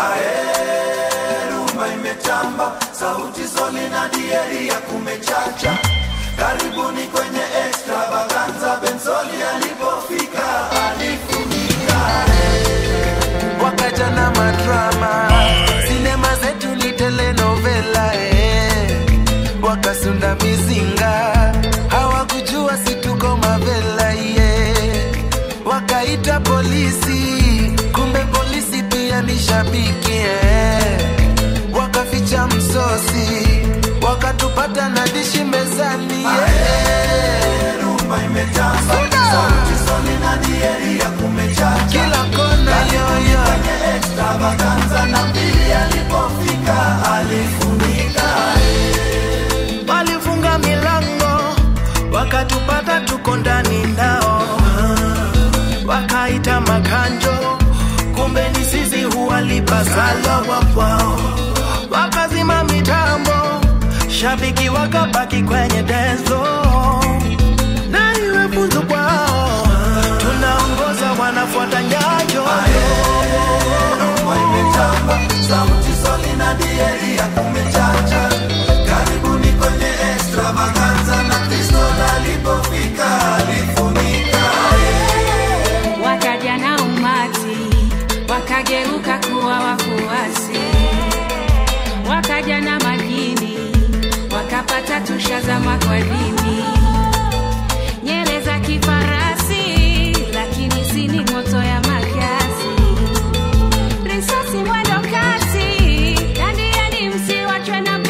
rumba imetamba, sauti soli na dieri ya kumechacha. Karibuni kwenye extravaganza, Bensoli alipofika alifunika. wakaja na madrama sinema zetu ni telenovela eh. wakasunda mizinga hawakujua situko mavela ye wakaita polisi kumbe polisi pia ni shabiki eh. wakaficha msosi wakatupata na dishi mezani yeah. Rumba imetamba, sauti soli na dieri ya kumechacha. kila kona yoyo Kwenye extravaganza na mbili alipofika alifunika. walifunga milango wakatupata tuko ndani nao wakaita makanjo kumbe ni sisi huwalipa sala wapwao wakazima mitambo shabiki wakabaki kwenye denzo na iwe funzo kwao tunaongoza wanafuata nyayo Rumba imetamba, sauti soli na dieri ya kumechacha. Karibuni kwenye extravaganza na Kristo alipofika alifunika. wakaja na umati wakageuka kuwa wafuasi wakaja na majini wakapata tushazama kwa dini nyele za kifarasi lakini sini moto ya makasi risasi mwendo kasi dandiani msiwachwe na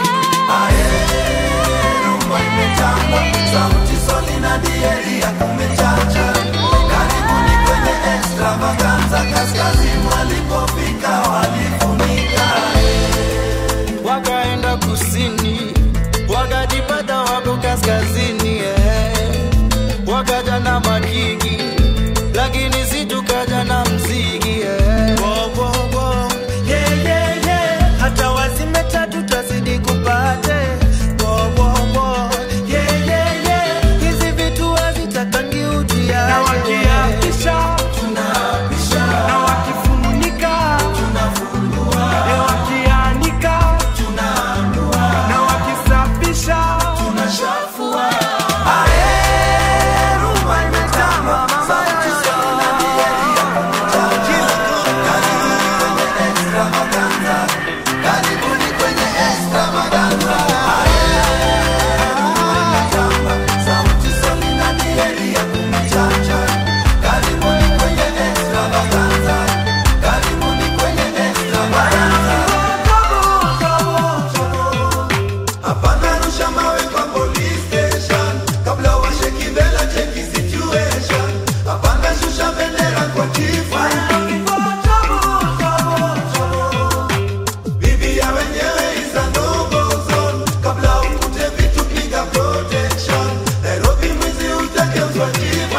Rumba imetamba, sauti soli na dieri ya kumechacha. Karibuni kwenye extravaganza, kaskazini walipofika walifunika. wakaenda kusini wakajipata wako kaskazini eh. wakaja na makiki lakini si tukaja na mziki eh. wo, wo, wo. Yeah, yeah, yeah. hata wazime tatu twazidi kupate wo, wo, wo. Yeah, yeah, yeah. hizi vitu hazitakangi ujia na wakiapisha tunapisha na wakifunika tunafungua wakianika na wakisafisha tunashafua Rumba imetamba, sauti soli na dieri ya kumechacha. Karibuni kwenye extravaganza. Rumba imetamba, sauti soli na dieri ya kumechacha. Karibuni kwenye extravaganza. Karibuni kwenye extravaganza. Hapana rusha mawe kwa police station kabla washe kibela cheki situation. Hapana shusha bendera kwa chifu. Bibi ya wenyewe is a no-go zone. Kabla ukute vitu piga protection. Nairobi mwizi utageuzwa chifu.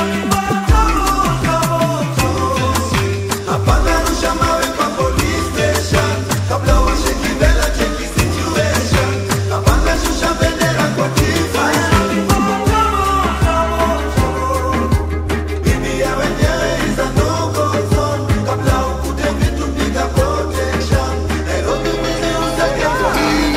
Hapana rusha mawe kwa police station kabla washe kibela cheki situation. Hapana shusha bendera kwa chifu. Bibi ya wenyewe is a no-go zone. Kabla ukute vitu piga protection. Nairobi mwizi utageuzwa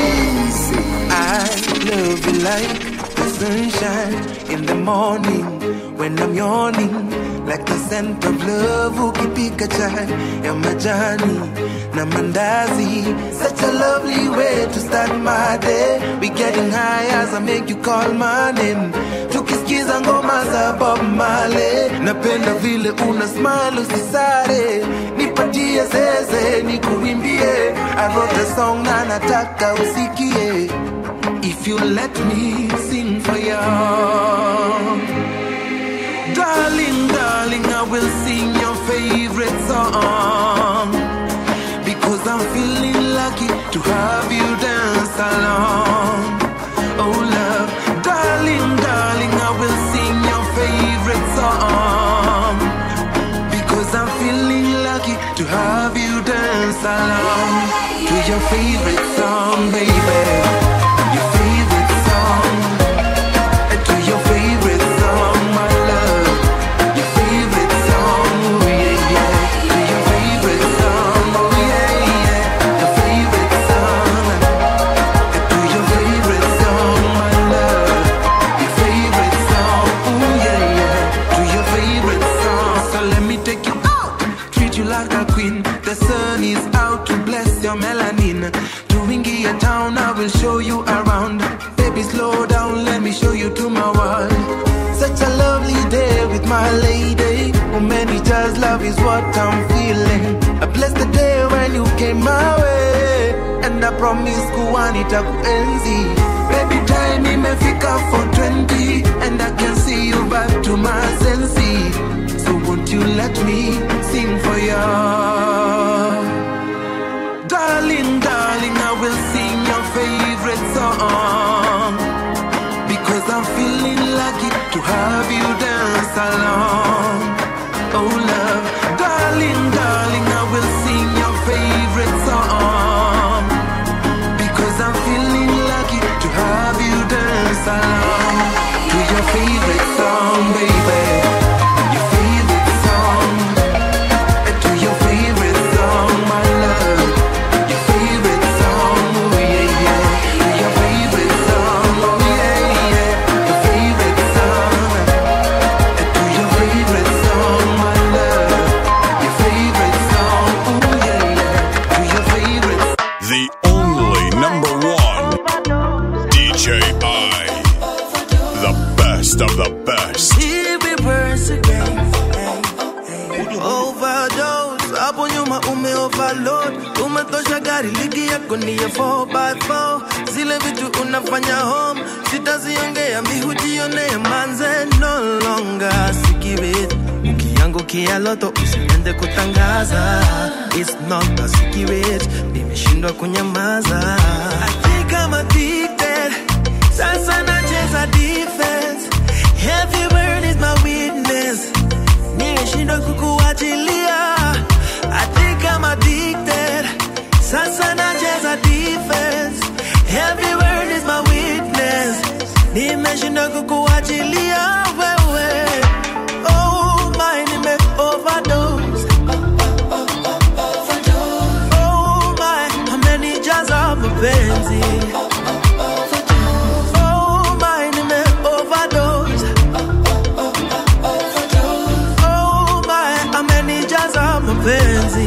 I love you like the sunshine in the morning when I'm yawning, like the scent of love ukipika chai ya majani na mandazi. Such a lovely way to start my day. We getting high as I make you call my name. Tukisikiza ngoma za Bob Marley, napenda vile una smile usisare, nipatie zeze nikuimbie. I wrote a song na nataka usikie. If you let me sing for you Darling, darling, I will sing your favorite song Because I'm feeling lucky to have you dance along Oh love, darling, darling, I will sing your favorite song Because I'm feeling lucky to have you dance along To your favorite song, baby your favorite song, to your favorite song, my love. Your favorite song, oh yeah, yeah. To your favorite song, oh yeah, my lady. Umenija's love is what I'm feeling. I bless the day when you came my way. And I promise kuwa nitakuenzi. Baby time imefika for 20 and I can see you back to my senses. So won't you let me sing for you? Darling, darling, I will sing your favorite song because I'm feeling lucky to have you dance along. Oh, love, darling, darling, I will sing your favorite song because I'm feeling lucky to have you dance along to your favorite song, baby. Your favorite song, to your favorite song, my love. Your favorite song, oh yeah, yeah. Your favorite song, oh yeah, yeah. Your favorite song, to your favorite song, my love. Your favorite song, oh yeah, yeah. To your favorite The only number one DJ I. The best of the best. Here we verse again. Hey, hey. Overdose, hapo nyuma ume overload, umetosha gari ligi yako ni ya 4x4 zile vitu unafanya home sitaziongea mihujionee manze no longer sikibit ukiangukia loto usiende kutangaza It's not a secret nimeshindwa kunyamaza I think I'm addicted sasa nacheza defense Every word is my witness nimeshindwa kukuachilia I think I'm addicted sasa nacheza defense Every word is my witness nimeshindwa kukuachilia wewe oh my nime overdose oh my amenijaza mapenzi oh my nime overdose Oh my, amenijaza mapenzi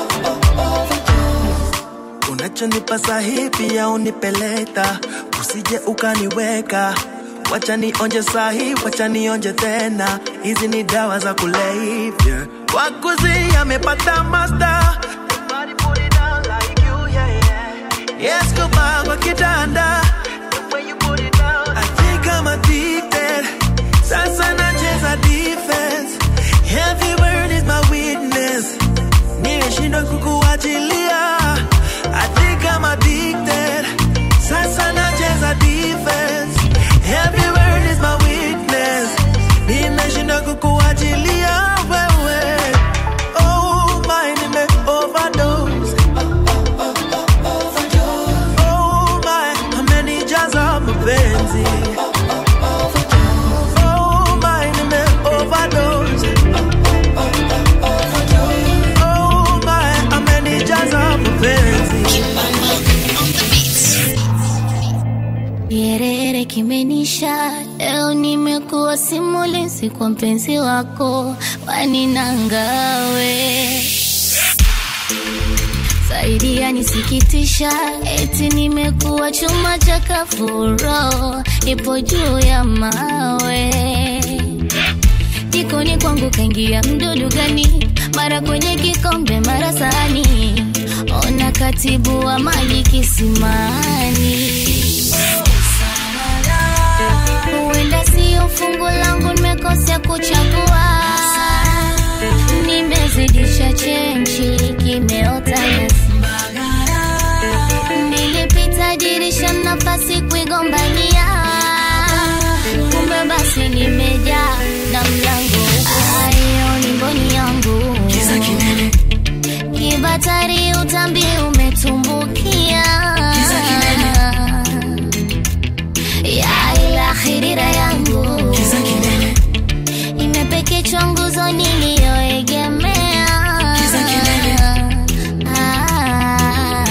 unachonipa sahi pia unipeleta usije ukaniweka wacha nionje sahi wacha nionje tena hizi ni dawa za kulevya wakuzi amepata master Nobody put it down like you, yeah, yeah. Yes, kuba kwa kitanda The way you put it down I think I'm addicted Sasa nacheza defense Every word is my witness Nimeshindwa kukuachilia I think I'm addicted Sasa nacheza defense Every word is my witness Nimeshindwa kukuachilia wewe Oh my nime overdose Oh my amenijaza mapenzi Oh my nime overdose Oh my amenijaza mapenzi Yerere kimenisha leo, nimekuwa simulizi kwa mpenzi wako waninangawe zaidi yanisikitisha, eti nimekuwa chuma cha kafuro, ipo juu ya mawe jikoni kwangu kaingia mdudu gani? Mara kwenye kikombe, mara sahani, ona katibu wa maji kisimani. Huenda sio fungu langu, nimekosea kuchagua, nimezidisha chenchi, kimeota nyasi. Nilipita dirisha, nafasi kuigombania, kumbe basi nimejaa na mlango ayo ni mboni yangu kibatari, utambi umetumbukia ya ila khirira yangu imepekechwa nguzo niliyoegemea Ah.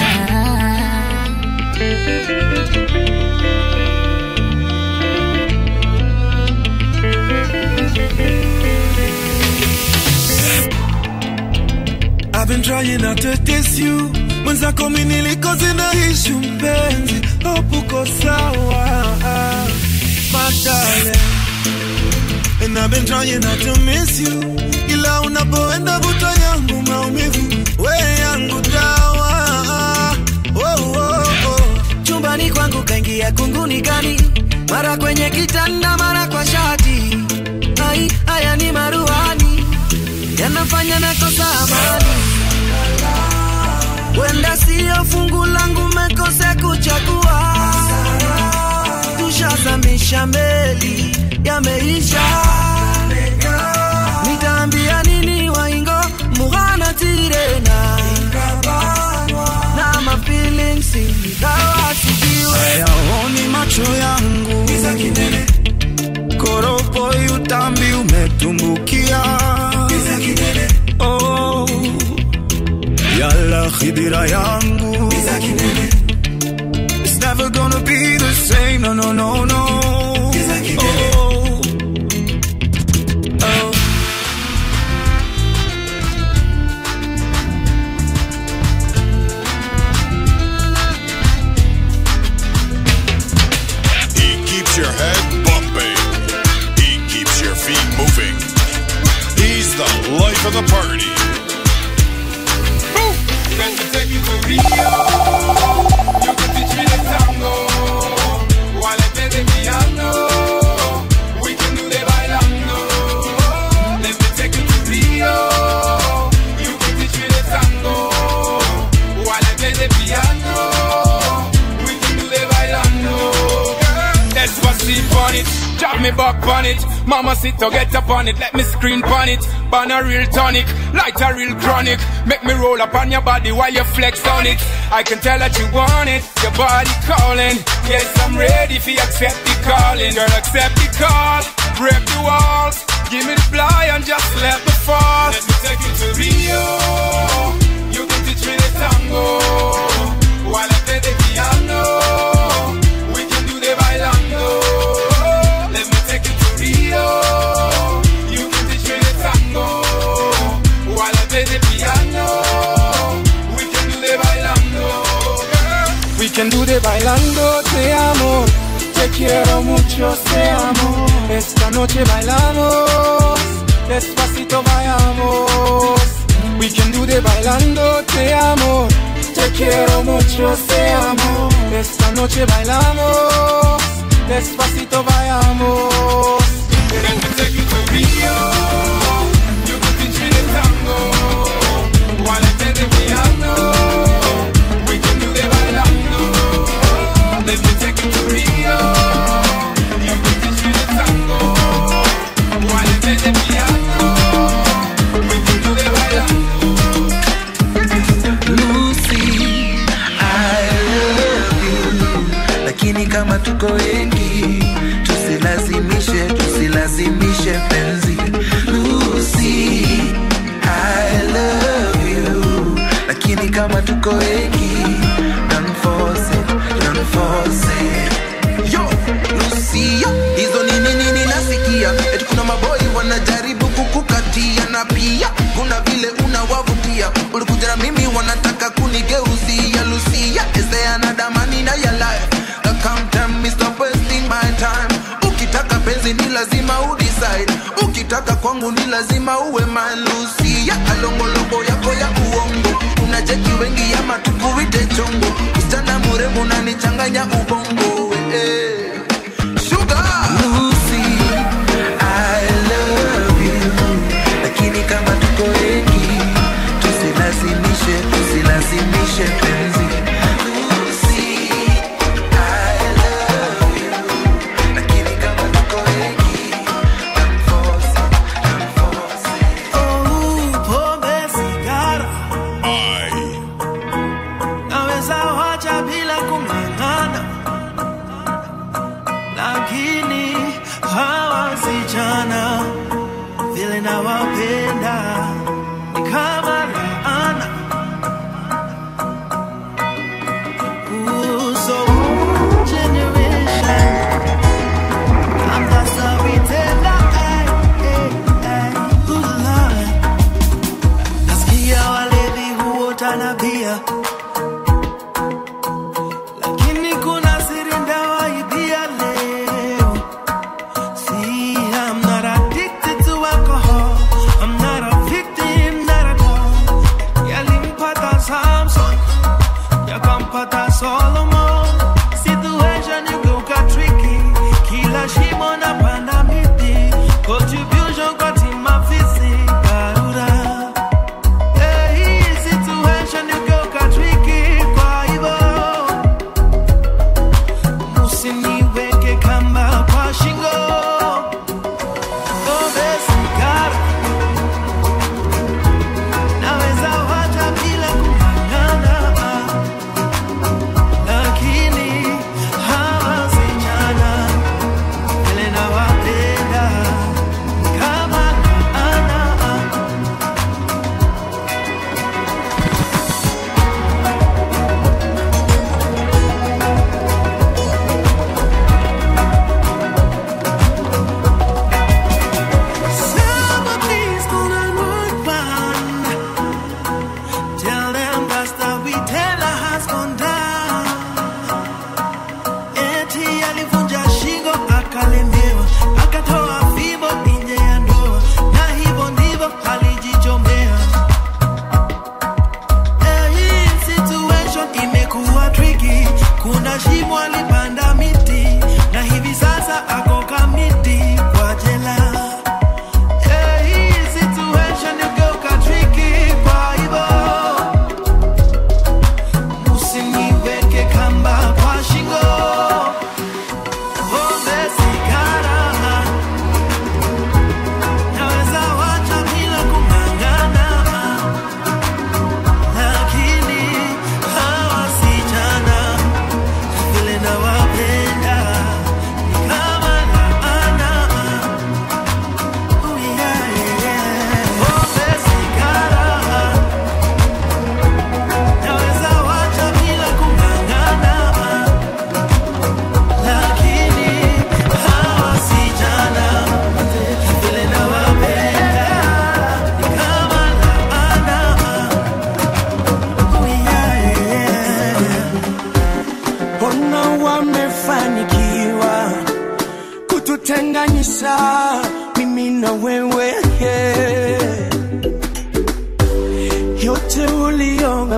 I've been trying not to diss you mwenzako mi nilikoze na ishu mpenzi hope uko sawa madale And I've been trying not to miss you ila unapoenda vuta yangu maumivu we yangu dawa oh, oh, oh. chumbani kwangu kaingia kunguni gani mara kwenye kitanda mara kwa shati ai haya ni maruani yanafanya nakosa amani wenda siyo fungu langu mekose kuchagua tushazamisha meli yameisha nitaambia nini waingo mughana tirena na mafeelings ingawa sijiwe hayaoni macho yangu koropo utambi umetumbukia oh, yala khidira yangu It's never gonna be the same, no, no, no, no. Oh, oh. He keeps your head bumping. He keeps your feet moving. He's the life of the party. Let me take you to Rio. You can teach me the tango. While I play the piano, we can do the bailando. Let me take you to Rio. You can teach me the tango. While I play the piano, we can do the bailando. That's what's deep on it. Drop me back on it. Mama sit to get up on it. Let me screen on it. Burn a real tonic, light a real chronic. Make me roll up on your body while you flex on it. I can tell that you want it. Your body calling. Yes, I'm ready if you accept the calling. Girl, accept the call. Break the walls. Give me the fly and just let me fall. Let me take you to Rio. You can teach me the tango. While I play the piano. We can do the bailando. Let me take you to Rio. You can teach me the tango. While I play the piano. We can do the bailando. We can do the bailando, te amo. Te quiero mucho, te amo. Esta noche bailamos. Despacito vayamos. We can do the bailando, te amo. Te quiero mucho, te amo. Esta noche bailamos. Despacito vayamos. Let me take you to Rio. You can teach me the tango. While I play the piano. We can do the bailando. Let me take you to Rio. You can teach me the tango. While I play the piano. We can do the bailando. Lucy, I love you. Lakini kama tuko wengi, tusilazimishe, tusilazimishe penzi. Lucy, I love you. Lakini kama tuko wengi, don't force it, don't force it. Yo, Lucy, yo, hizo nini nini nasikia eti kuna maboi wanajaribu kukukatia na pia kuna vile unawavutia ulikuja na mimi wanataka kunigeuzia Lucia is there another man in your life Now come tell me stop wasting my time ukitaka penzi ni lazima udecide ukitaka kwangu ni lazima uwe man Lucia alongolongo yako ya uongo unacheki wengi ama tukuite chongo msichana mrembo unanichanganya ubongo eh. Sugar Lucy, I love you. Lakini kama tuko wengi, tusilazimishe, tusilazimishe penzi. Lucy, I love you. Lakini kama tuko wengi, don't force it, don't force it. Oh, pombe sigara I. naweza wacha bila kung'ang'ana, lakini hawa vijana vile nawapenda ni kama laana. Ooh, so generation, I'm just a retailer, ay, ay, ay. Ooh, Lord. Nasikia walevi huota na bia lakini kuna siri ndawaibia leo. See, I'm not a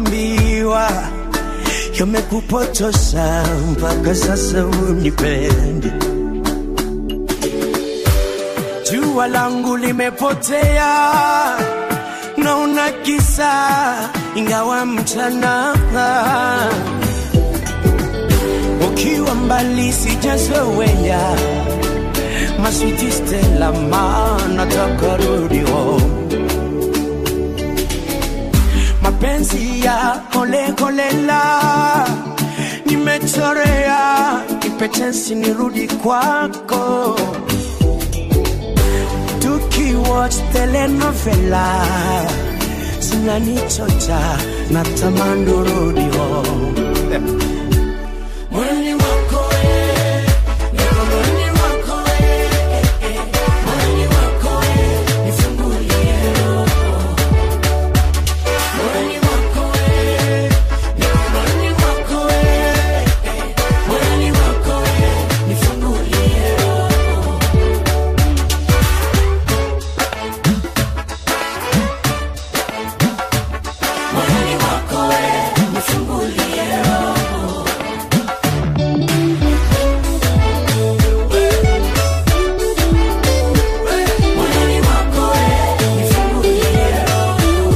unayoambiwa yamekupotosha mpaka sasa unipende. Jua langu limepotea, naona kisa ingawa mchana ukiwa mbali sijazoea maswiti Stella, ma nataka rudi home mapenzi ya holeholela nimechorea kipetensi nirudi kwako tukiwatch telenovela zinanichocha na tamani urudi home Mwili wako we, niko mwili wako we, eh, eh. Mwili wako we, nifungulie roho. Mwili wako we, niko mwili wako we, eh, eh. Mwili wako we, nifungulie roho. Mwili wako we, nifungulie roho. Mwili wako we, nifungulie roho.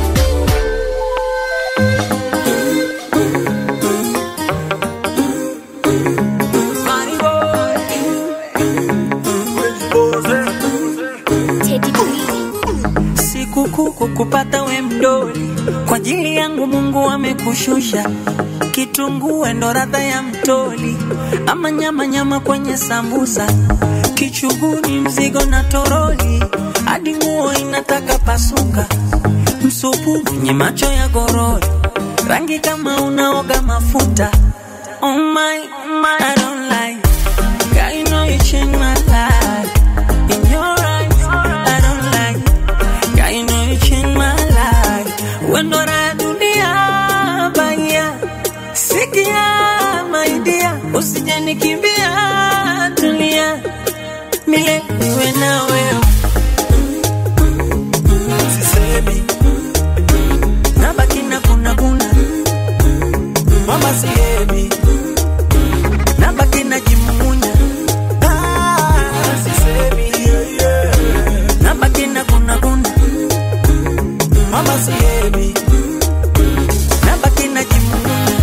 sikukuu kukupata we mdoli kwa ajili yangu mungu amekushusha kitunguu ndo radha ya mtoli ama nyama nyama kwenye sambusa kichuguni mzigo na toroli hadi nguo inataka pasuka msupu mwenye macho ya gorori rangi kama unaoga mafuta oh my, oh my, I don't like God, you know you changed my life in your eyes I don't like God, you know you changed my life when ndo raha dunia baia sikia my dear usije nikimbia tulia milele niwe na wewe Sisemi, nabaki na kuna kuna mama sihemi, nabaki na jimumunya ah, sisemi, yeah, yeah. nabaki na kuna kuna mama sihemi, nabaki na jimumunya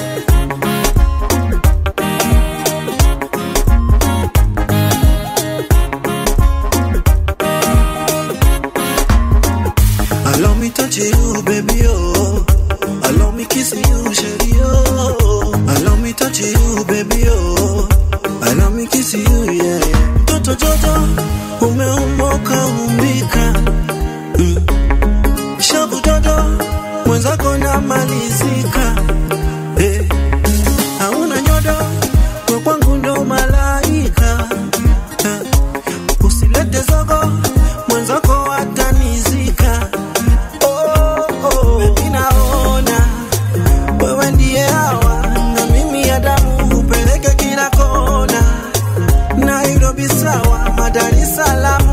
allow me touch you, baby, oh. Allow me kiss you, shady, oh. Allow me touch you, baby, oh. Allow me kiss you, yeah, yeah. Toto, toto, umeumoka umbika. Mm. Shabu toto, mwenzako namalizika. Eh. Hauna nyodo, kwa kwangu ndo malaika. Eh. Usilete zogo, mwenzako atanizika. Oh, oh, baby naona wewe ndiye hawa na mimi Adamu upeleke kila kona, Nairobi sawa, Dar es Salaam.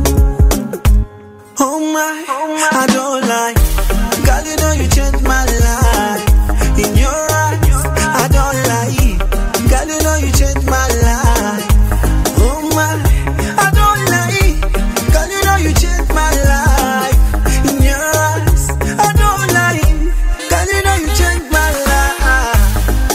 Oh my, I don't lie, girl you know you changed my life. In your eyes, I don't lie, girl you know you changed my life. Oh my, I don't lie, girl you know you changed my life. In your eyes, I don't lie, girl you know you changed my life.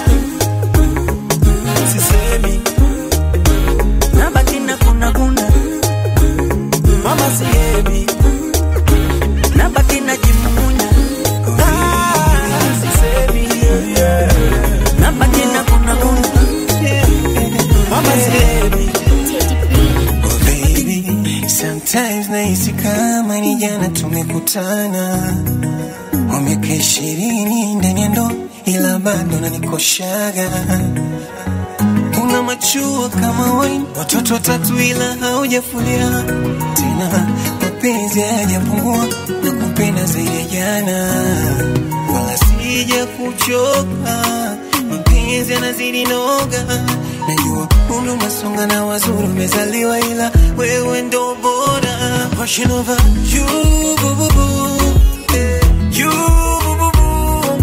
Sisemi, nabaki na kuna kuna mama sihemi, nabaki na jimumunya ah, sisemi, yeah, yeah. nabaki na kuna kuna mama sihemi. Oh baby, sometimes nahisi kama ni jana tumekutana, wa miaka ishirini ndani ya ndoa, ila bado nanikoshaga. Una machua kama wine, watoto watatu ila haujafulia tena, mapenzi hayajapungua na kupenda zaidi ya jana, wala sija kuchoka, mapenzi yanazidi noga najua umri unasonga na wazuri umezaliwa ila wewe ndo bora Passion over you, boo, boo, boo. Eh, you, boo, boo, boo.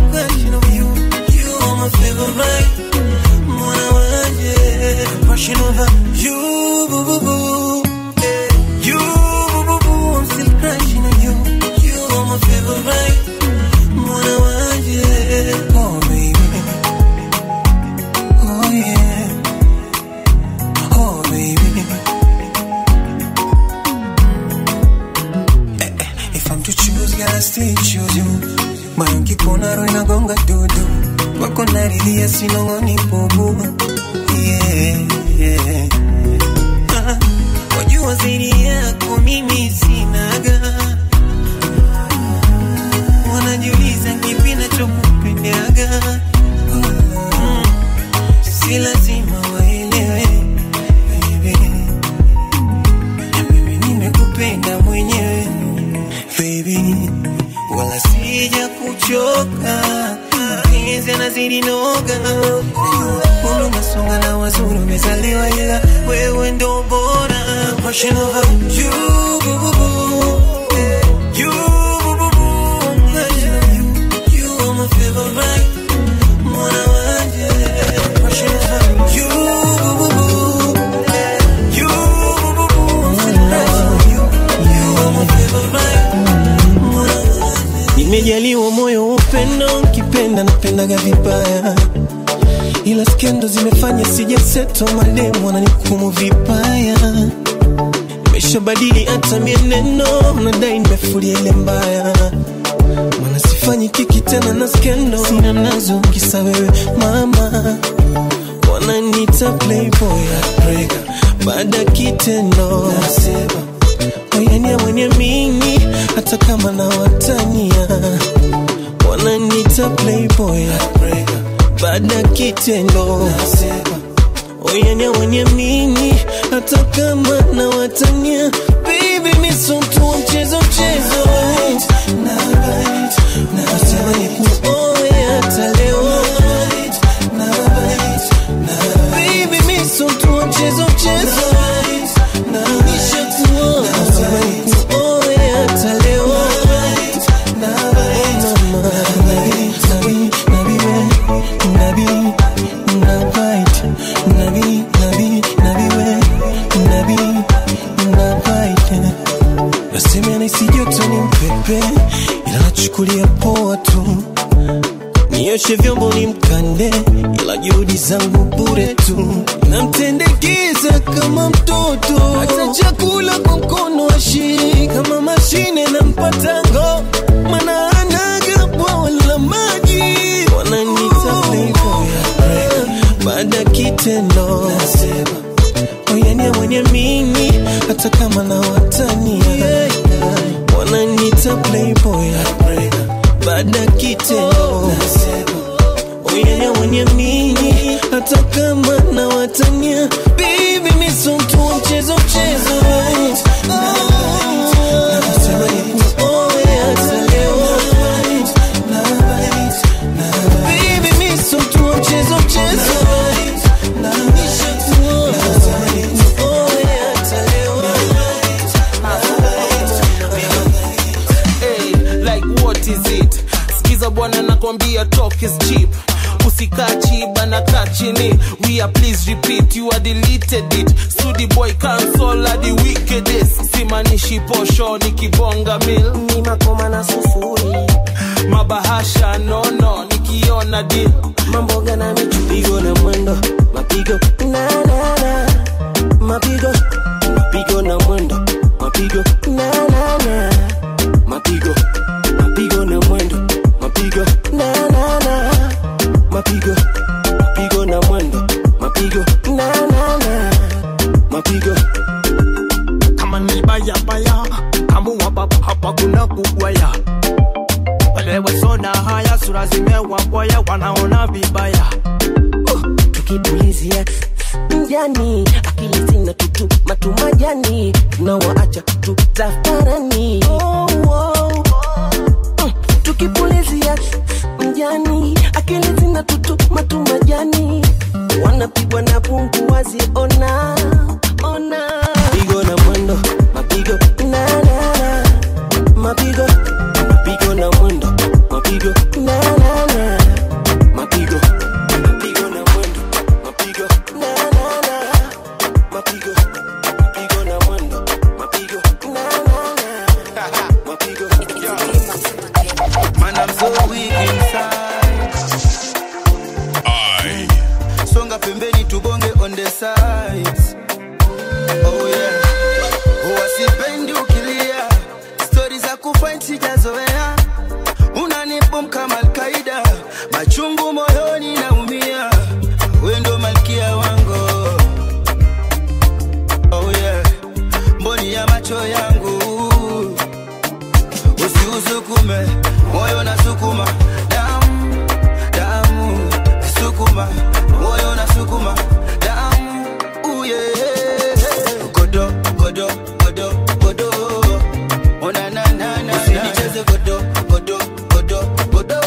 girl, I still choose you. Moyo nkikuona roho inagonga dudu, wako narilia sinong'oni bubu. Yeah, yeah. Ah, wajua zaidi yako mimi sinaga, wanajiuliza kipi nachokupendaga. Mm, si lazima waelewe baby, na mimi nimekupenda mwenyewe baby, wala sija kuchoka, mapenzi yanazidi noga, Mungu masonga na wazuri umezaliwa, ila wewe ndo bora, passion over you, boo, boo, boo. You, boo, boo, boo. Passion over you, you are my favorite, mwana wanje, passion over you, boo, boo, boo. You, boo, boo, boo. I'm feeling passion over you, you are my favorite, mwana wanje. Nimejaliwa moyo wa upendo, nkipenda napendaga vibaya ila skendo zimefanya sijaseto, mademu wananihukumu vibaya. Nimeshabadili hata mienendo, nadai nimefulia ile mbaya, maana sifanyi kiki tena na skendo, sina nazo kisa wewe mama, wananiita playboy heartbreaker, baada ya kitendo nasema oyania mwenye mimi, hata kama na watania wananiita playboy heartbreaker baada ya kitendo nasema oyania wenye mimi hata kama na watania baby misotu wa mchezo mchezo nasema ni kuoe hata leo baby misotu wa mchezo mchezo nishakuoa nasema ni kuoe hata leo mama nabi nabi we nabi nabait nabi nabi nabi we nabi nabait nasema naisi joto ni mpepe ila nachukulia poa tu nioshe vyombo ni mkande ila juhudi zangu bure tu namtendekeza kama mtoto hata chakula kwa mkono ashiri kama mashine na mpatango mana anaga bwawa la maji wananita playboy heartbreaker. baada ya kitendo nasema oyania mwenye mimi hata kama na watania wananita playboy heartbreaker. baada ya kitendo nasema oyania mwenye mimi hata kama na watania bibi misotu wa mchezo mchezo Nasema nikuoe hata leo. Baby, mi so mtu wa mchezo mchezo. Nishakuoa. Nasema nikuoe hata leo. hey, like what is it skiza bwana nakwambia talk is cheap usikaa chiba na kaa chini we are please repeat you are deleted it studi boy cancel are the wickedest simanishi posho ni kibonga mil ni makoma na sufuri mabahasha nono nikiona deal mambo gana michupigo na mwendo mapigo na na na mapigo mapigo na mwendo mapigo na na na mapigo mapigo na mwendo mapigo na na na mapigo mapigo na mwendo mapigo na na na mapigo kama ni baya baya kamua baba hapa kuna kugwaya walewe soda haya sura zimewabwaya wanaona vibaya tukipulizia mjani akili zina tutu matumajani tunawaacha tutafarani oh, oh. Mm, tukipulizia mjani akili zina tutu matumajani wanapigwa na pungu waziona ona pigo na mwendo mapigo na na na mapigo mapigo na mwendo mapigo na na na mapigo mapigo na mwendo mapigo na na na mapigo mapigo na mwendo mapigo na na na mapigo Man, I'm so weak inside. I Songa pembeni tubonge on the sides. Oh yeah. Oh, wasipendi ukilia. Stori za kufight sijazoea unanibom kama alkaida machungu moyoni naumia we ndo malkia wangu oh yeah. mboni ya macho yangu usiusukume moyo na sukuma damu damu sukuma moyo na sukuma damu uye godo godo godo godo ona na na na usinicheze godo godo godo godo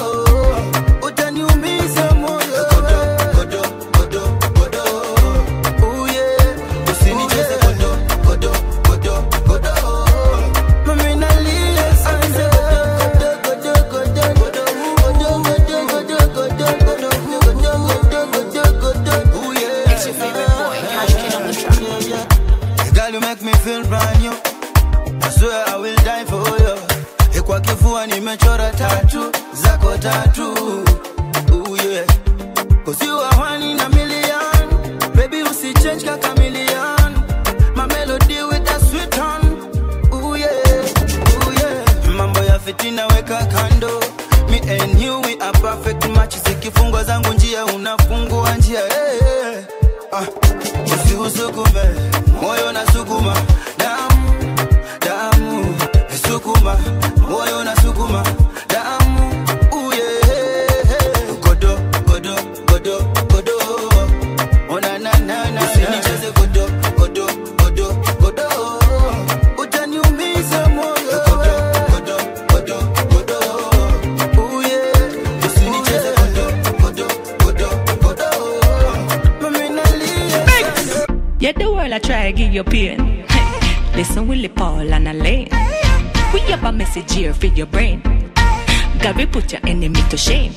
utaniumiza moyo godo godo godo godo uye usinicheze godo godo godo godo mami nalia sana godo godo godo godo godo godo godo godo godo godo godo godo uye it's your favorite boy Cash Kid on the track Girl, you make me feel brand new. I swear I will die for you. Eh, Kwa kifua nimechora tatu zako tatu. Ooh, yeah. Cause you are one in a million. Baby, usichange ka chameleon. My melody with a sweet tone. Ooh, yeah. Ooh, yeah. Mambo ya fitina weka kando. Me and you we are perfect match. Zikifungwa zangu njia unafungua njia. Hey, hey. Ah, usiusukume moyo na sukuma damu damu sukuma moyo na sukuma damu uye godo godo godo godo ona na na na usinicheze godo godo godo godo utaniumiza moyo godo godo godo godo uye usinicheze godo godo godo godo mami nalia Yeah, the world I try to give you pain. Listen, Willie Paul and Elaine. We have a message here for your brain. God, we put your enemy to shame.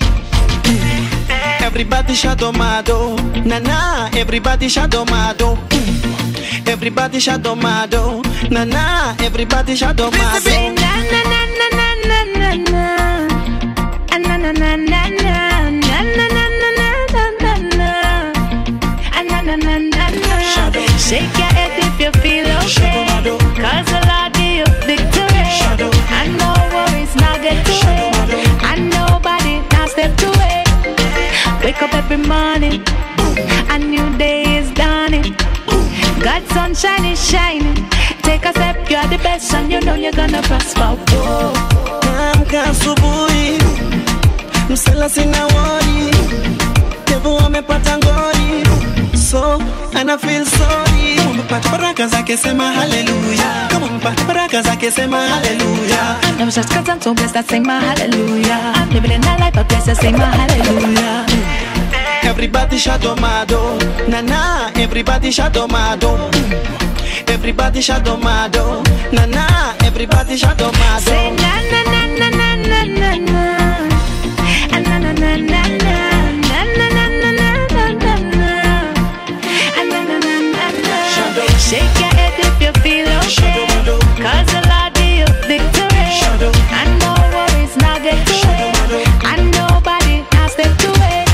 Everybody shadow mado, na na. Everybody shadow mado. Mm. Everybody shadow mado, na na. Everybody shadow mado. Say na na na na na na na na. Ah, na na na na na. Na na na na na na na na. Ah, na na na na na. Shake your head if you feel okay. Cause the Lord give you victory. And no worries now get to it. And nobody now step to it. Wake up every morning. A new day is dawning. God's sunshine is shining. Take a step, you're the best, and you know you're gonna prosper. Whoa. Naamka asubuhi, msela sina wori, devu amepata ngori, so ana feel sorry. Kama umepata baraka zake sema haleluya, kama umepata baraka zake sema haleluya. I was just cause I'm so blessed, I sing my hallelujah. I'm living in a life of blessed, I sing my hallelujah. Everybody shadow mado, na na. Everybody shadow mado. Mm. Everybody shadow mado, na na. Everybody shadow mado. Say na na na na na na na na. Ah, na na na na na. Na na na na na na na na. Ah, na na na na na. Shake your head if you feel okay. Cause the Lord give you victory. And no worries now get to it. And nobody now step to it.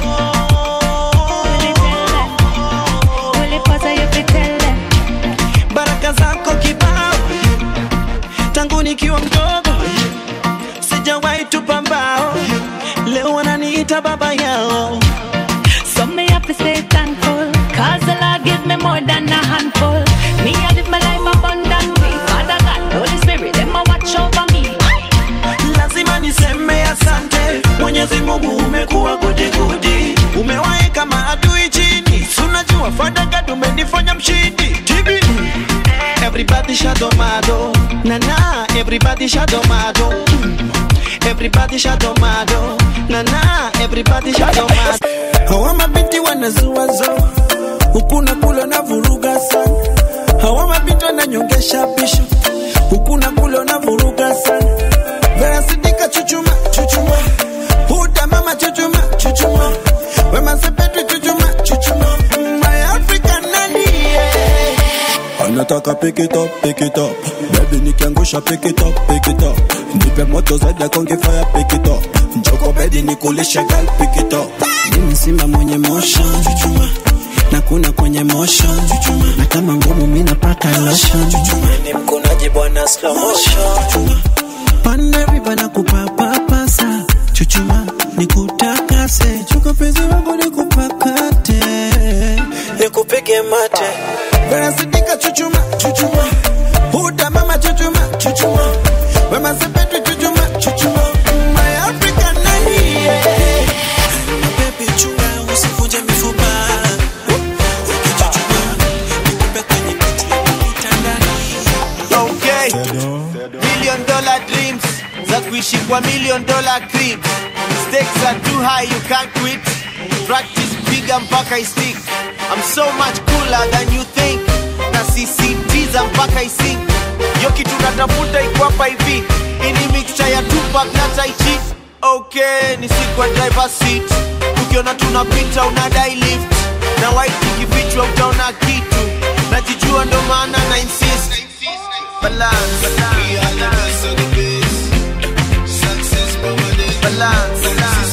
Will it tell them? Will it pause or you fi tell them? baraka zako kibao tangu nikiwa mdogo sijawahi tupa mbao leo wananiita baba yao So me have to stay thankful Cause the Lord give me more than a handful Me I live my life abundantly Father God, Holy Spirit, them a watch over me lazima niseme asante mwenyezi mungu umekuwa gudigudi umewaeka maadui chini sunajua fadagad umenifanya mshindi tibi everybody shadow mado na na everybody shadow mado Mm. everybody shadow mado na na everybody shadow mado hawa mabinti wanazuazo huku na kule na vuruga sana hawa mabinti wananyongesha bisho huku na kule na vuruga sana Vera Sidika chuchuma chuchuma Huda mama chuchuma chuchuma Wema Sepetu chuchuma chuchuma My African nani yeah. anataka pick it up, pick it up. Baby nikiangusha pick it up, pick it up. Nipe moto zaidi konge fire pick it up. Njoko bedi nikulishe girl pick it up. Mimi simba mwenye motion chuchuma na kuna kwenye motion chuchuma na kama ngumu mimi napata lotion chuchuma Ni mkunaji bwana slow motion. dreams za kuishi kwa million dollar crib stakes are too high you can't quit practice piga mpaka istik I'm so much cooler than you think na sisitiza mpaka isink yo kitu natafuta iko hapa hivi ini mixture ya Tupac na Tai Chi okay ni siku ya driver seat ukiona tunapita unadai lift na white ikifichwa utaona kitu najijua ndo maana na insist balance balance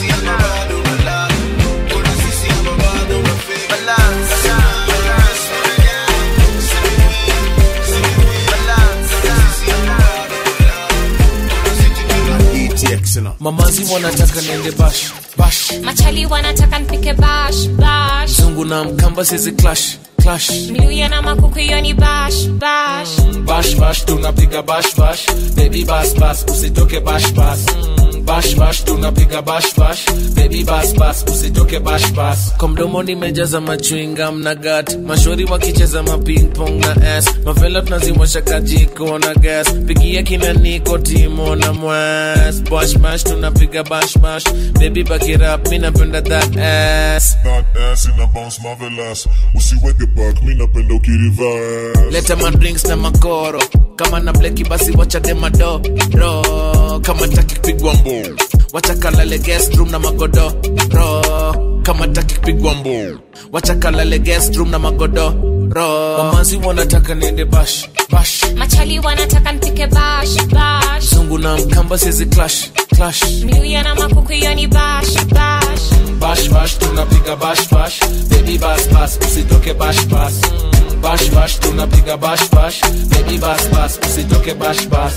mamazi wanataka niende bash bash machali wanataka nipike bash bash zungu na mkamba sizi clash clash miluya na makuku hiyo ni bash bash bash bash tunapiga bash bash baby bas bas usitoke bash bas Mm, bash bash tunapiga bash bash baby bas bas usitoke bash bas kwa mdomo nimejaza machwinga mna gat mashori wakicheza maping pong na s mavela tunazimwasha kajiko na gas pigia kina niko timo na mwas bash bash tunapiga bash bash baby back it up mi napenda that ass That ass ina bounce marvelous usiweke back mi napenda ukiriverse leta madrinks na makoro kama na bleki basi wachade madoro kama taki kupigwa mbo wachakalale guest room na magodoro kama taki kupigwa mbo wachakalale guest room na magodoro mamazi wanataka niende bash bash machali wanataka nipike bash bash zungu na mkamba sizi clash clash miluya na makuku hiyo ni bash bash bash bash tunapiga bash bash baby bas bas usitoke bash bas Mm, bash bash tunapiga bash bash baby bas bas usitoke bash bas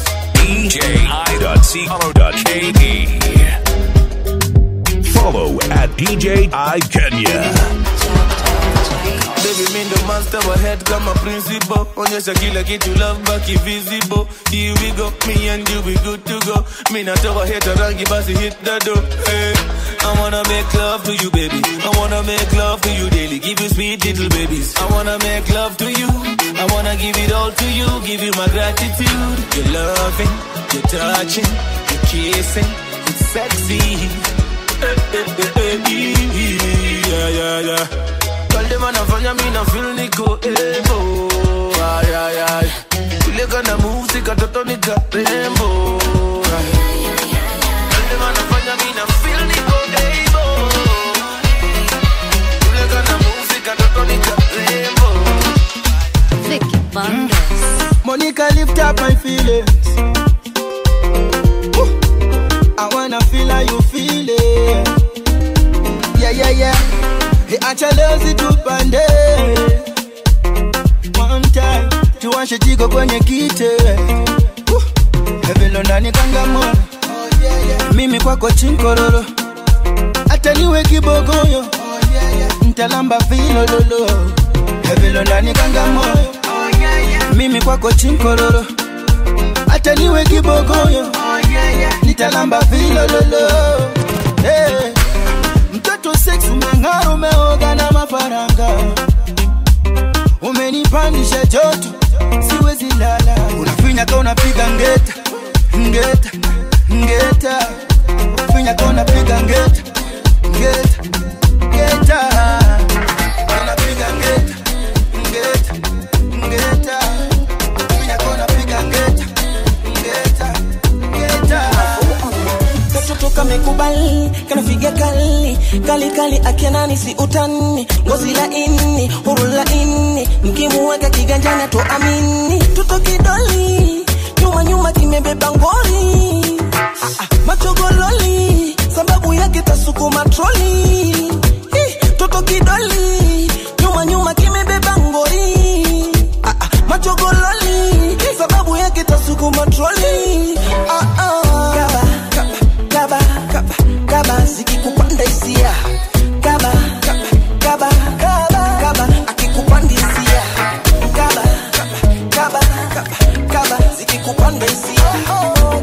DJI.co.ke. Follow at DJ I Kenya. Baby mi ndo master wa head kama principal onyesha kila kitu love baki visible here we go me and you we good to go mi natoa heta rangi basi hit the door hey. I wanna make love to you baby I wanna make love to you daily give you sweet little babies I wanna make love to you I wanna give it all to you give you my gratitude your loving your touching your kissing it's sexy Eh, eh, eh, eh, yeah, yeah, yeah. Girl, them anafanya mi na feel niko ebo ay, ay, ay. Ile kana moves ikatoto nika rembo ay. Girl, them anafanya mi na feel niko ebo Ile kana moves ikatoto nika rembo Vicky Bandes. Monica, lift up my feelings. Woo. I wanna feel how you feel it. Yeah, yeah, yeah. Hey, acha lezi tupande. One time, tuwashe jiko kwenye kite. Woo. Hevelo ndani kangamona. Mimi kwako chinkororo. Hata niwe kibogoyo. Ntalamba vilololo. Hevelo ndani kangamoyo. Mimi kwako chinkororo. Hata niwe kibogoyo. Nitalamba vilololo. Hey. Mtoto sex umeng'ara, umeoga na mafaranga, umenipandisha joto, siwezi lala. Unafinya ka unapiga ngeta ngeta ngeta, finya ka unapiga ngeta ngeta ngeta, unapiga ngeta ngeta ngeta, finya ka unapiga ngeta ngeta ngeta. katoto kamekubali kanafiga kali kali kali akianani si utani ngozi laini huru laini mkimuweka kiganjani atoamini tuto kidoli nyuma nyuma kimebeba ngori Ah, ah, machogololi sababu yake tasukuma troli Ih, toto kidoli nyuma nyuma kimebeba ngori Ah, ah, machogololi sababu yake tasukuma troli ah, ah. Gaba, gaba, gaba, gaba, zikikupanda hisia gaba, gaba, gaba, gaba, akikupanda hisia gaba, gaba, gaba, gaba, gaba, zikikupanda hisia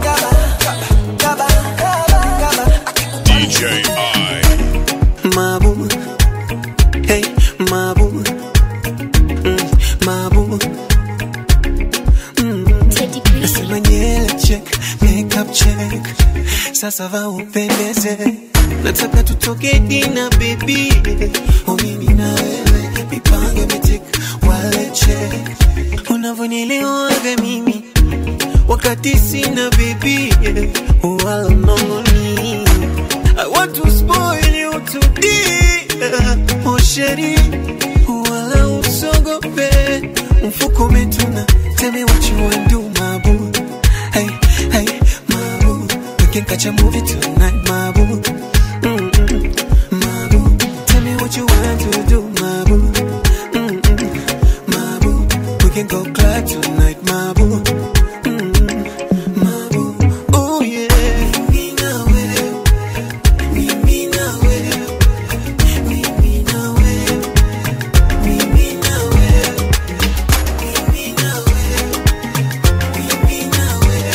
makeup check sasa va upendeze nataka tutoke dina baby oh mimi na wewe mipango mitik wale check unavyonielewaga mimi wakati sina baby wala nongoni I want to spoil you today oh sheri wala usogope mfuko umetuna tell me what you want do my boo hey hey my boo we can catch a movie tonight my boo Mm-mm. my boo tell me what you want to do my boo Mm-mm. my boo we can go club tonight my boo Mm-mm. my boo oh yeah mimi na wewe mimi na wewe mimi na wewe mimi na wewe mimi na wewe mimi na wewe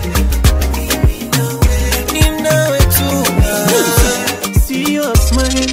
mimi na wewe ni nawe tu see your smile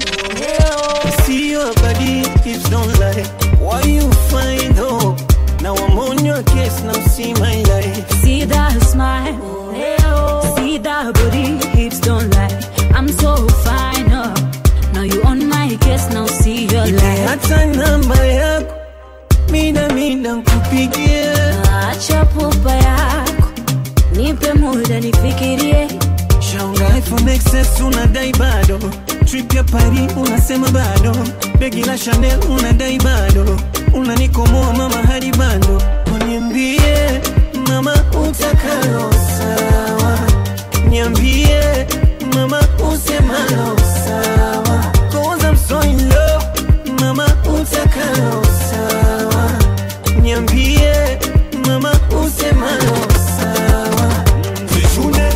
see your body hips don't lie why you find hope now I'm on your case now see my life See that smile, see that body, hips don't lie. I'm so fine, oh. Now you on my case, now see your life. hata namba yako mida mida nkupigie Acha pupa yako, nipe muda nifikirie. shaunga iphone XS unadai bado trip ya Paris unasema bado begi la Chanel unadai bado unanikomoa mama hadi bando uniambie mama utakalo sawa niambie mama usemalo sawa cause I'm so in love mama utakalo sawa niambie mama usemalo sawa Zishune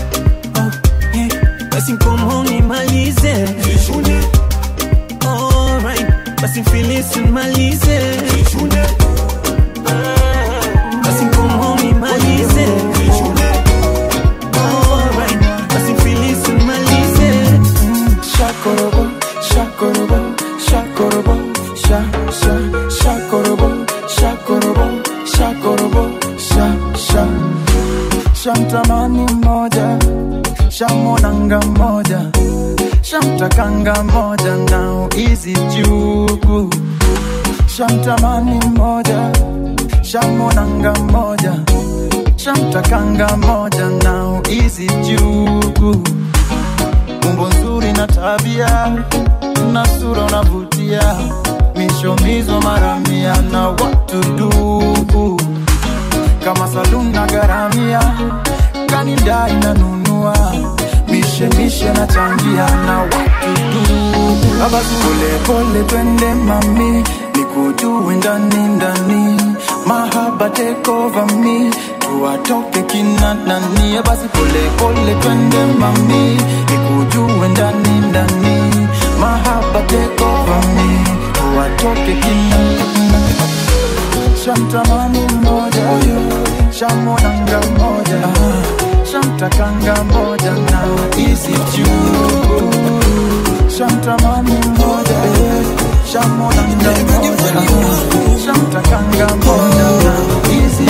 basi mkomo nimalize Alright, basi mfilisi nimalize basi mkomo nimalize Alright, basi mfilisi nimalize Shakorobo, shakorobo, shakorobo, sha, sha, shakorobo, shakorobo, shakorobo, sha, sha. Shamtamani moja, shamonanga moja, shamtakanga moja, now easy juku. Shamtamani moja, shamonanga moja, shamtakanga moja, now easy juku umbo nzuri na tabia na sura unavutia mishomizo mara mia na watu du kama saluni na garamia kanida inanunua mishemishe na changia na watu du abasi polepole twende mami nikujue ndani ndani mahaba take over me tuwatoke kina nani basi polepole twende mami nikujue ndani ndani mahaba take over me tuwatoke kina shamtamani mmoja shamonanga moja shamtakanga moja na isi juu shamtamani mmoja shamonanga moja shamtakanga moja na isi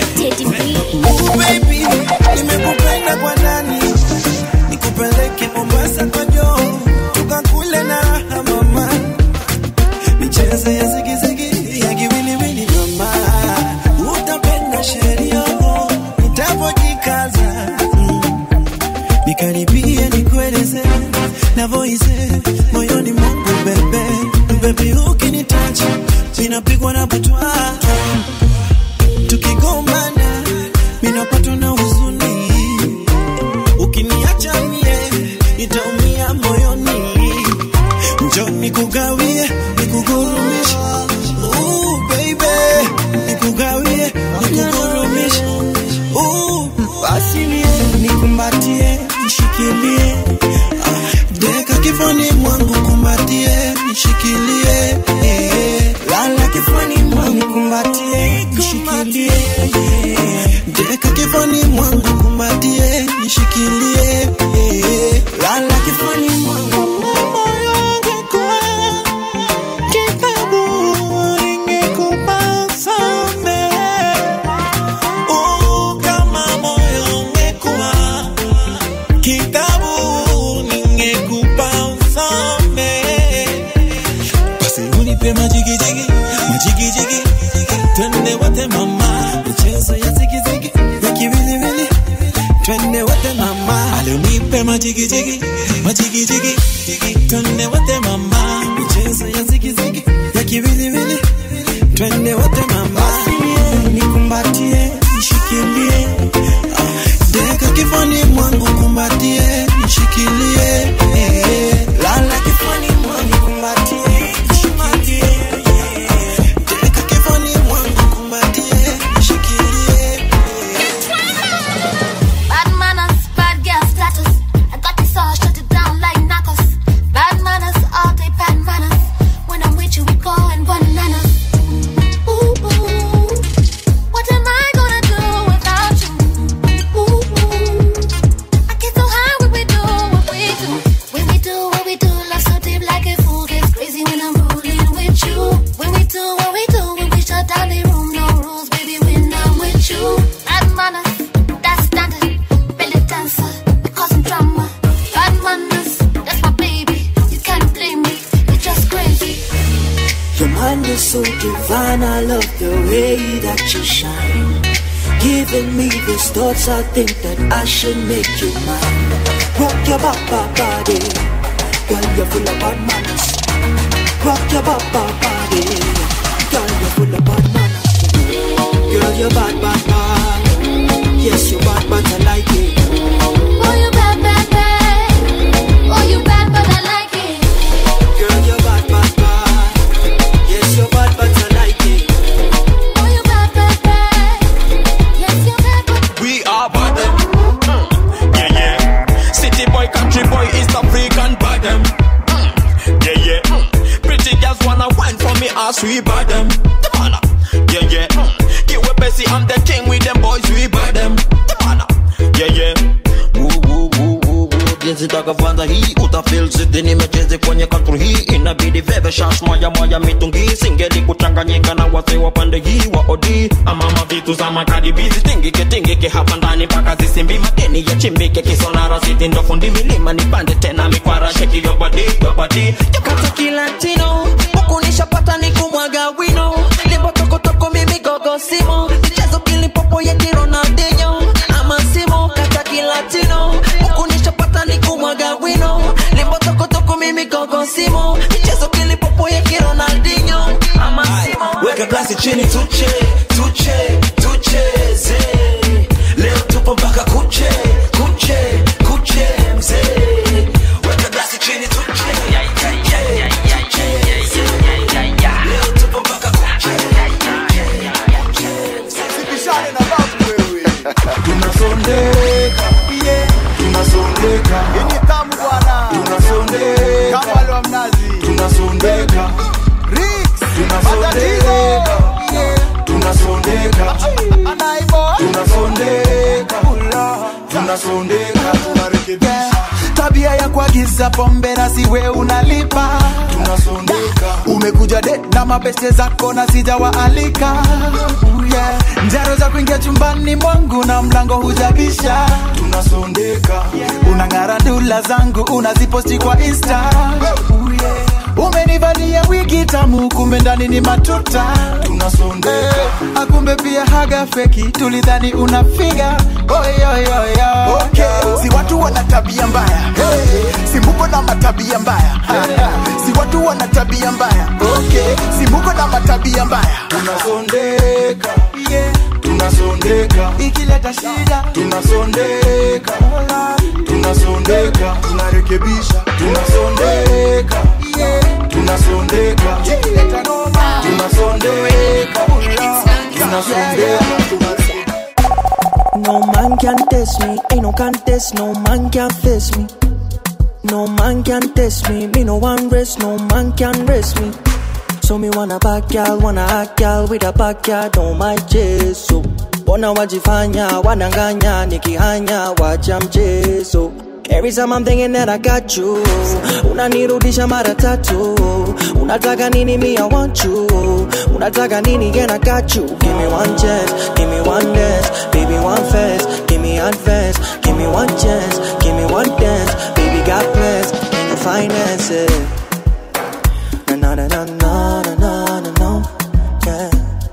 baby nimekupenda kwa ndani nikupeleke mombasa kwa joo tukakule na raha mama michezo ya zigizigi ya kiwiliwili mama utapenda sherio nitapojikaza mm. nikaribie nikueleze navoize moyoni mwangu bebe bebi ukinitacha minapigwa na butwa tukigombana minapatwa na huzuni ukiniacha mie nitaumia moyoni njo nikugawie nikugurumishe Ooh, baby nikugawie nikugurumishe Ooh, basi mie nikumbatie nishikilie Ah, deka kifani mwangu kumbatie nishikilie eh. lala kifani mwangu kumbatie nishikilie eh. deka kifani mwangu kumbatie nishikilie eh. lala kifani mwangu moyo ungekuwa kitabu ningekupa samehe Oh, kama moyo ungekuwa nipe majigijigi majigijigi twende wote mama michezo ya zigizigi ya kiwiliwili twende wote mama nikumbatie nishikilie deka kifani mwangu kumbatie nishikilie eh, lala kifani mwangu kumbatie nishikilie deka kifani mwangu kumbatie nishikilie Bad manners, bad girl status. I got this all, shut it down like knuckles. Bad manners, all day bad manners. When I'm with you, we going bananas. Ooh, ooh. What am I gonna do without you? Ooh, ooh. I get so high when we do what we do. When we do what we do, love so deep like a fool gets crazy when I'm rolling with you. When we do what we do, when we shut down the room, no rules, baby, when I'm with you. Bad manners, that's standard. Belly dancer, we causing drama. Bad manners, that's my baby. You can't blame me, you're just crazy. Your mind is so divine, I love the way that you shine. Giving me these thoughts, I think that I should make you mine. Rock your baba body, girl, you're full of bad manners. Rock your baba body, girl, you're full of bad manners. Girl, you're bad, bad, bad. Yes, you're bad, but I like it. Oh, you bad, bad, bad. Oh, you bad, but I like it. Girl, you're bad, bad, bad. Yes, you're bad, but I like it. Oh, you bad, bad, bad. Yes, you're bad, but We are bad. Mm. Yeah, yeah. City boy, country boy, East African bad them. Mm. Yeah, yeah. Mm. Pretty girls wanna wine for me, ass we bad them. Come on. now. Yeah, yeah. Mm. Get with Bessie, I'm the king with them boys, we bad them. Come on. now. Yeah, yeah. Woo, woo, woo, woo, woo. Jinsi nitakavyoanza hii utafeel zidi nimecheze kwenye country hii inabidi veve shash moja moja mitungi singeli kuchanganyika na wase wa pande hii wa odi amama vitu za makadibizi tingike tingike hapa ndani mpaka zisimbi madeni ya chimbike kisonara siti ndo fundi milima nipande tena mikwara sheki your body your body kata kilatino huku nishapata ni kumwaga wino limbo tokotoko mimi gogo simo michezo kilipopo yeti ronaldinho ama simo kata kilatino huku nishapata ni kumwaga wino limbo tokotoko mimi gogo simo michezo kilipopo yeti ronaldinho ama simo weka glasi chini tuche tuche tucheze leo tupo mpaka kuche kuche kuche mzee weka glasi chini tuche leo tupo mpaka kuche Sipishane na babu wewe. Tunasondeka, yeah. Tunasondeka. Yenye tamu bwana. Tunasondeka. Kama wale wa mnazi. Tunasondeka. Rix. Tunasondeka. Yeah. Tunasondeka. Anaibo. Tunasondeka. Tunasondeka. Tunarekebisha. Tabia ya kuagiza pombe na siwe unalipa tunasondeka umekuja de na mabeste zako na sijawaalika Ooh, yeah. njaro za kuingia chumbani mwangu na mlango hujabisha tunasondeka unang'ara dula zangu unaziposti kwa insta Ooh, yeah. umenivalia wigi tamu kumbe ndani ni matuta tunasondeka akumbe pia haga feki tulidhani unafiga oyoyoyo okay. si watu wana tabia mbaya hey. si muko na matabia mbaya si watu wana tabia mbaya okay. si muko na matabia mbaya tunasondeka yeah. tunasondeka ikileta shida tunasondeka tunasondeka tunarekebisha tunasondeka yeah. tunasondeka ikileta noma tunasondeka tunasondeka No man can test me, ain't no contest, no man can face me. No man can test me, me no one rest, no man can rest me. So me wanna back y'all, wanna hack y'all with a backyard on my chest. So bona wajifanya, wananganya, nikihanya, wacha mchezo. Every time I'm thinking that I got you Unanirudisha mara tatu Unataka nini me I want you Unataka nini again I got you Give me one chance, give me one dance Baby one fast, give me advance Give me one chance, give me one dance Baby got plans, can you finance it Na na na na na na na na no Yeah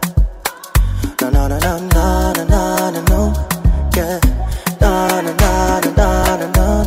Na na na na na na na na no Yeah Na na na na na na na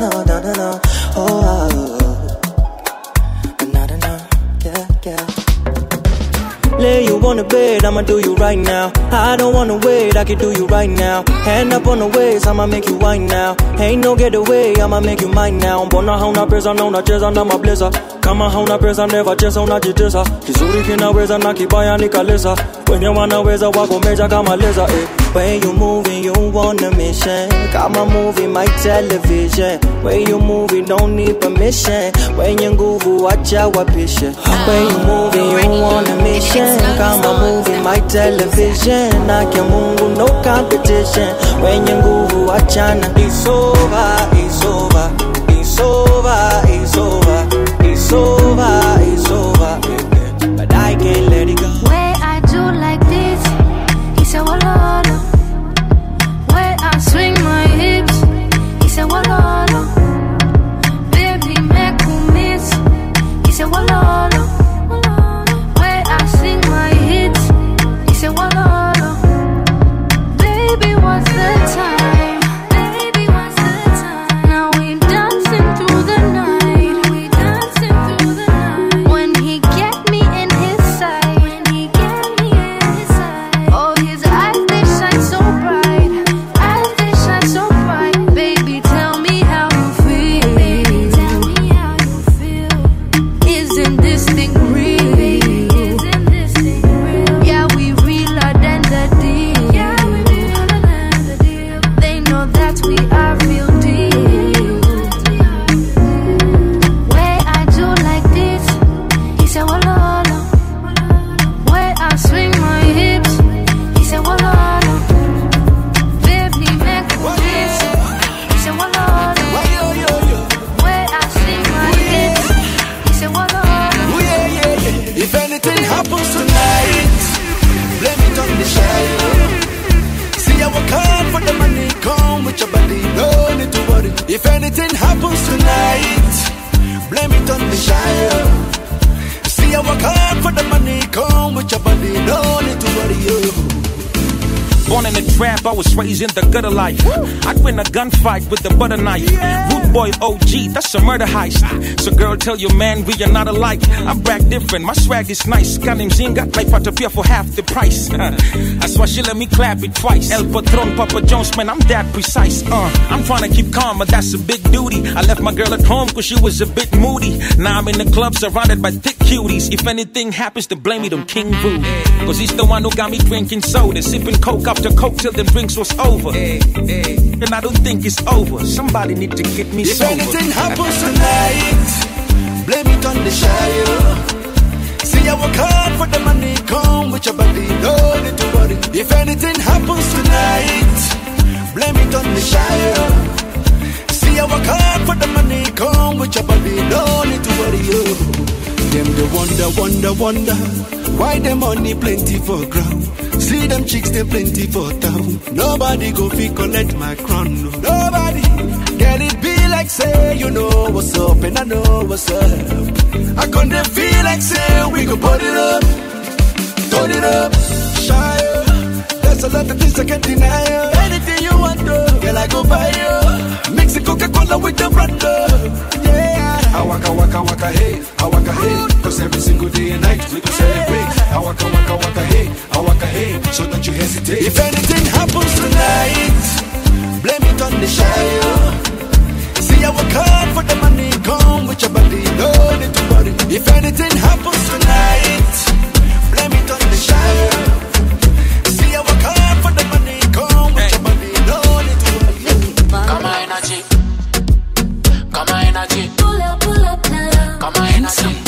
I'ma do you right now. I don't wanna wait, I can do you right now. Hand up on the waist, I'ma make you wine now. Ain't no getaway, I'ma make you mine now. Mbona hauna pesa na unacheza na mableza kama hauna pesa never cheza unajitesa kizuri kinaweza na kibaya nikaleza wenye wanaweza wako meja kama leza eh. When you moving, you on a mission. Got my movie, my television. When you moving, don't need permission. When you nguvu, watch out what picture. When you moving, you on a mission. Got my movie, my television. Nake mungu, no competition. When you nguvu, wachana. It's over, it's over, it's over, it's over, it's over, it's over. But I can't let it go. Way I do like this, he said, Walolo. Way I swing my hips, he said, Walolo. Baby, make you miss, he said, Walolo. Way I sing my hits, he said, Walolo. Baby, what's the time? Baby, what's the time? Now we dancing through the night. We dancing through the night. When he get me in his sight. When he get me in his sight. Oh, his eyes they shine so bright. Eyes they shine so bright. Baby, tell me how you feel. Baby, tell me how you feel. Isn't this thing real? Isn't this thing real? Yeah, we realer than the deal. Yeah, we realer than the deal. They know that we are real deal. Way I do like this, he said, Walolo. Way I swing my hips, he said, Walolo. Baby, make me kiss, he said, Walolo. Way I swing my hips, he said, Walolo. If anything happens tonight, blame it on the child. See, I work hard for the money, come with your body, no need to worry. If anything happens tonight, blame it on the child. See, I work hard for the money, come with your body, no need to worry. You. Born in a trap, I was raised in the gutter life. I'd win a gunfight with a butter knife. Root boy OG, that's a murder heist. So girl, tell your man we are not alike. I brag different, my swag is nice. Kanim Zinga, like Patapia for half the price. That's why she let me clap it twice. El Patron, Papa Jones, man, I'm that precise. Uh, I'm trying to keep calm, but that's a big duty. I left my girl at home cause she was a bit moody. Now I'm in the club surrounded by thick cuties. If anything happens, to blame it on King Boo. Cause he's the one who got me drinking soda, sipping coke after coke till the drinks was over. And I don't think it's over. Somebody need to get me If sober. anything happens tonight, blame it on the child. See, I work hard for the money, come with your body, no need to worry. If anything happens tonight, blame it on the child. See, I work hard for the money, come with your body, no need to worry. Oh. Them they wonder, wonder, wonder why the money plenty for ground. See them chicks, they plenty for town. Nobody go fi collect my crown. no. Nobody. Can it be like say you know what's up and I know what's up? I couldn't feel like say we could put it up, turn it up, shy. There's a lot of things I can't deny. you. Anything you want, to, girl, I go buy you. Mix the Coca-Cola with the Brando. Yeah. I waka waka waka hey, I waka hey. Cause every single day and night we go celebrate. I waka waka waka hey, I waka hey. So don't you hesitate. If anything happens tonight, blame it on the child. See, I work hard for the money, come with your body, no need to worry. If anything happens tonight, blame it on the child. See, I work hard for the money, come with your body, no need to worry. Kama energy. Kama energy. Pull up, pull up now. Kama energy.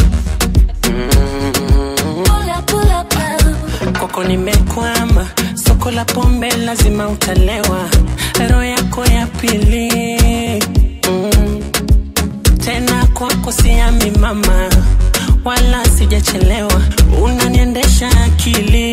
Pull up, pull up now. kwako nimekwama soko la pombe lazima utalewa roho yako ya pili mm. tena kwako siami mama wala sijachelewa unaniendesha akili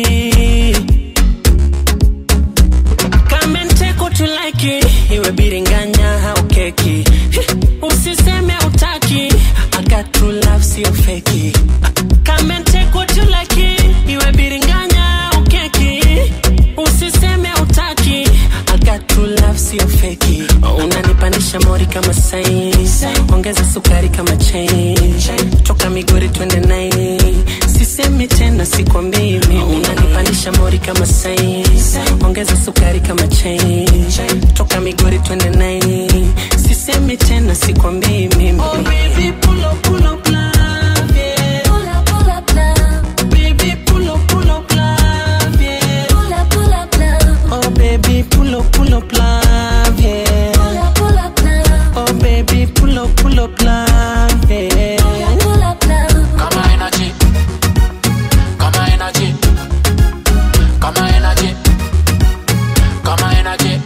kamenteko tulaiki iwe biringanya au keki usiseme utaki agatulaf sio feki kamenteko tulaki iwe biringanya au keki usiseme utaki agatulaf sio feki unanipandisha mori kama sai ongeza sukari kama chai toka migori twende nai sisemi tena sikwambii mimi unanipandisha mori kama sai ongeza sukari kama chai toka migori twende nai sisemi tena sikwambii mimi oh, baby, pull up, pull up, love, yeah. Pull up, pull up, love. Baby, pull up, pull up, love, yeah. Pull up, pull up, love. Oh baby, pull up, pull up, love, yeah. Pull up, pull up, love. Oh baby, pull up, pull up, love, yeah. Pull up, pull up, love. Kama energy. Kama energy. Kama energy. Kama energy.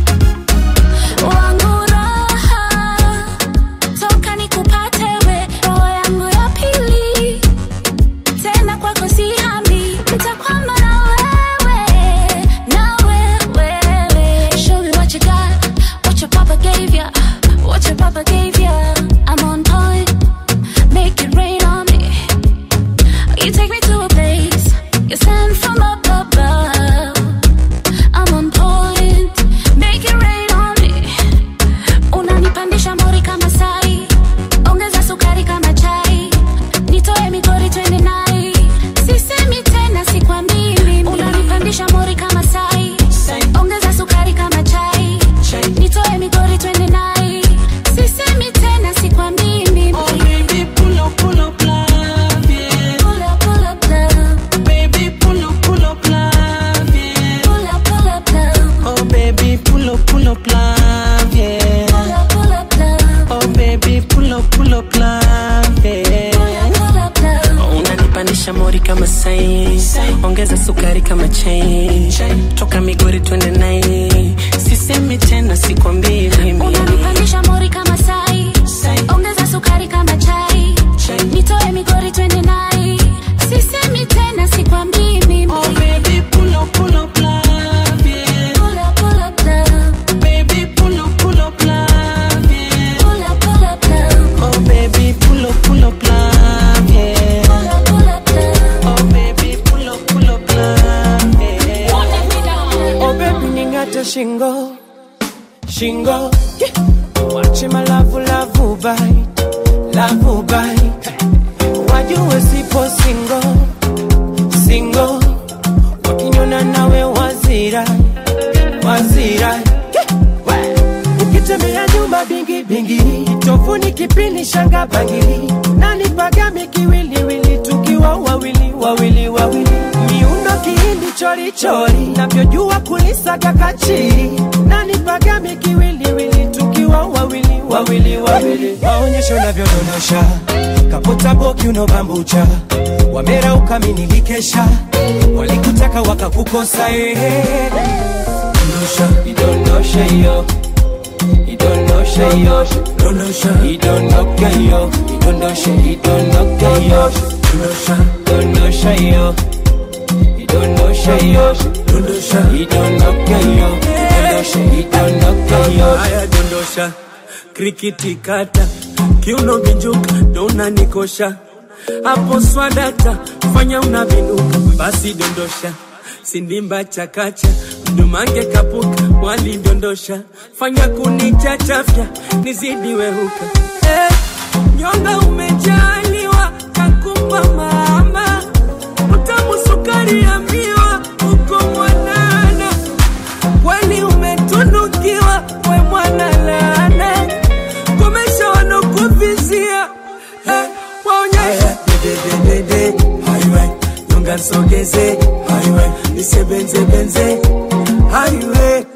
Wangu raha, toka nikupate we, roho yangu ya pili. Tena kwako sihami, nitakwama na wewe, na wewe. Show me what you got, what your papa gave ya, what your papa gave ya. I'm on point, make it rain on me. You take me to a place, you send from up above. I'm on point, make it rain on me. Unanipandisha mori kama sai, ongeza sukari kama chai, nitoe migori twende nai. Sisemi tena sikwambii mimi, unanipandisha mori kama sai, ongeza sukari kama chai, nitoe migori twende nai. Sisemi tena sikwambii mimi. Oh baby, pull up, pull up, love, yeah. Pull up, pull up, love. Baby, pull up, pull up, love, yeah. Pull up, pull up, love. Oh baby, pull up, pull up, love, yeah. Pull up, pull up, love. Oh baby, pull up, pull up, love, yeah. Pull up, love. unanipandisha mori kama sai ongeza sukari kama chai toka migori twende nai sisemi tena sikwambii mimi Unanipandisha mori kama sai, ongeza sukari kama chai, nitoe migori twende nai. Sisemi tena sikwambii mimi. Oh baby, pull up, pull up, love, yeah. Pull up, pull up, love. Baby, pull up, pull up, love, yeah. Pull up, pull up, love. Oh baby, pull up, pull up, love, yeah. Pull up, pull up, love. Oh baby, pull up, pull up, love, yeah. Oh baby, ningate shingo, shingo. Wache malavu lavu bai, lavu bai. Wajue sipo singo, singo. Wakinyona nawe wazira, wazira. Ukitembea nyumba bingi bingi, tofuni kipini shanga bangili, nani pagami kiwiliwili, tukiwa wawili wawili wawili, miundo kihindi chori chori, navyojua kulisaga kachiri, nani pagami kiwiliwili, tukiwa wawili wawili wawili, maonyesho navyodondosha kaputa boki unobambucha wamera ukaminikikesha walikutaka wakakukosa ehe dondosha idondosha iyo idondosha iyo dondosha idondoka iyo idondosha idondoka iyo dondosha dondosha iyo idondosha iyo dondosha idondoka iyo idondosha idondoka iyo haya dondosha krikiti kata kiuno vinjuka ndo unanikosha hapo swadata fanya unavinuka basi dondosha sindimba chakacha mdumange kapuka walidondosha fanya kunichachafya nizidi wehuka eh, nyonga umejaliwa kakumba mama utamu sukari ya miwa uko mwanana kweli umetunukiwa we mwana laana komesha wanokuvizia eh, waonyesha dedededede highway nyonga nsogeze highway nisebenzebenze highway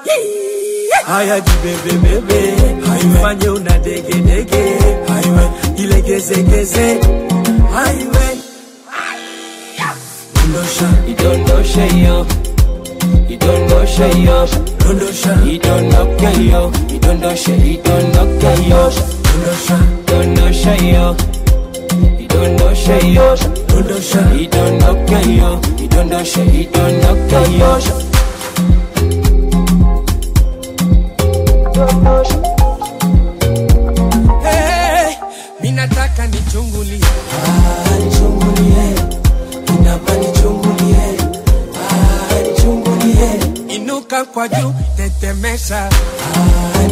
haya jibebebebe fanye una degedege highway ilegezegeze highway dondosha idondosha iyo idondosha iyo dondosha idondoka iyo idondosha idondoka iyo dondosha dondosha iyo idondosha iyo dondosha idondoka iyo idondosha idondoka iyo Hey, minataka nichungulie ah, nichungulie inama nichungulie ah, nichungulie inuka kwa juu tetemesha ah,